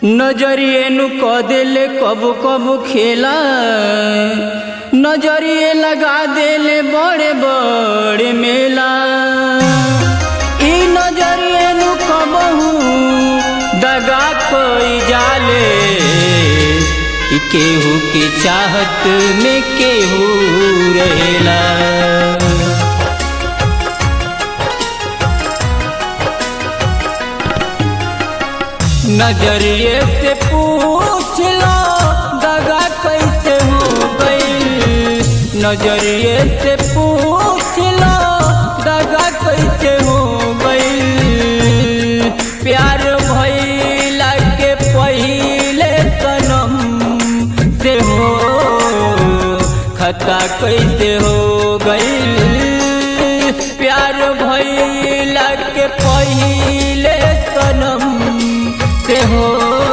नजरिए नु क देले कब कब खेला नजरिए लगा देले बड़े बड़े मेला ई नजरिए नु कबहू दगा कोई जाले ई केहू के चाहत में केहू रहेला नजरिए से पूछ लो दगा कैसे हो गई नजरिए से पूछ लो दगा कैसे हो गई प्यार भइला के पहिले सनम से हो खता कैसे हो गई प्यार भइला के पहिले सनम से हो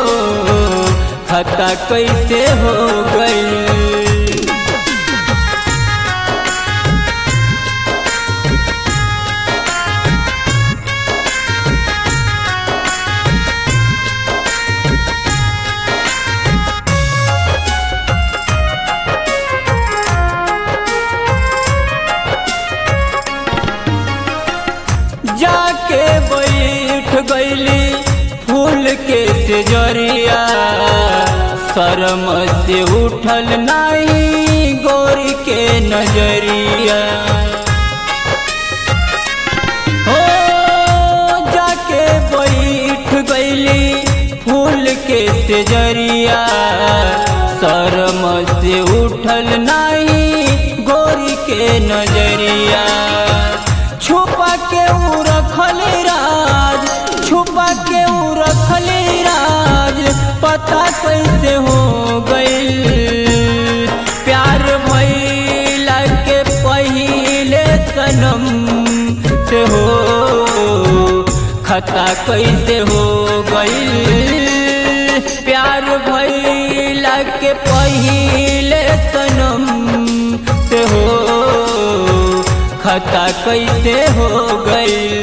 खता कैसे हो गई जाके बैठ गईली फूल के सेजरिया शर्म से उठल नहीं गोरी के नजरिया हो जाके बैठ गईली फूल के सेजरिया शर्म से उठल नहीं गोरी के नजरिया छुपा के ऊ रखल राज छुपा के ऊ रखल राज पता कैसे हो गई प्यार भइला के पहिले सनम से हो खता कैसे हो गई प्यार भइला के पहिले सनम से हो खता कैसे हो गई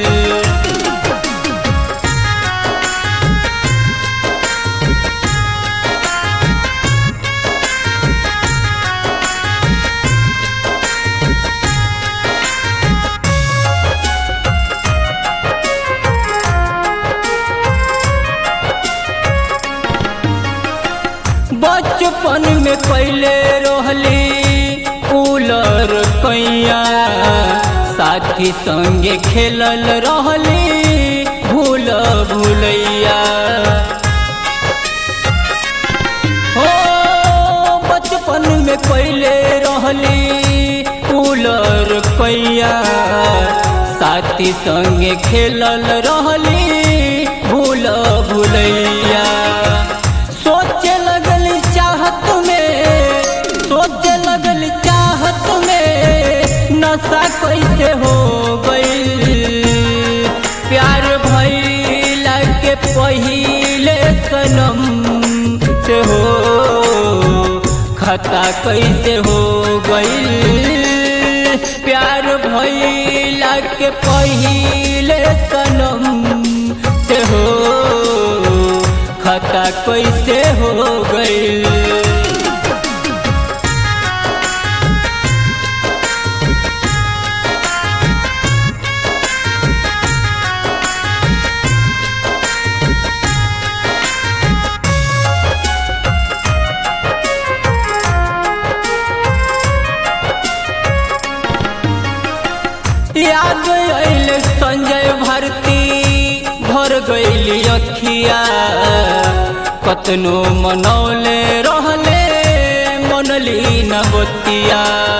बचपन में कैले रहली कूलर कैया साथी संगे खेलल रहली भूल भूलैया हो बचपन में कैले रहली कूलर कैया साथी संगे खेलल रहली भूल भूलैया सोचे लगल चाहत में सोचे लगल चाहत में नशा कैसे हो गई प्यार भइला के पहिले सनम से हो खता कैसे हो गई प्यार भइला के पहिले सनम से हो खता कैसे हो गई याद आइल संजय भारती भर गईली अखिया कतनो मनौले रहले मनली न बतिया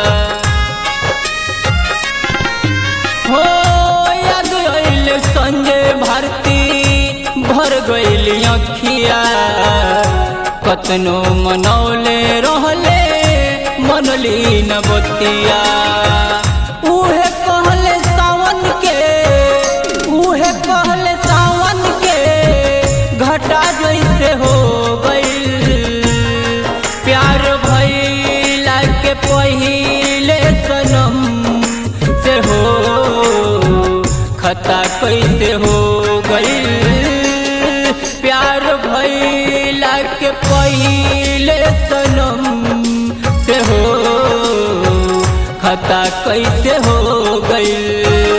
हो याद आइल संजय भारती भर गईली अखिया कतनो मनौले रहले मनली न बतिया उहे कहले सावन के उहे कहले सावन के घटा जैसे हो गई प्यार भइला के पहिले सनम से हो खता कैसे हो गई प्यार भई के पहले सनम से हो खता कैसे हो गई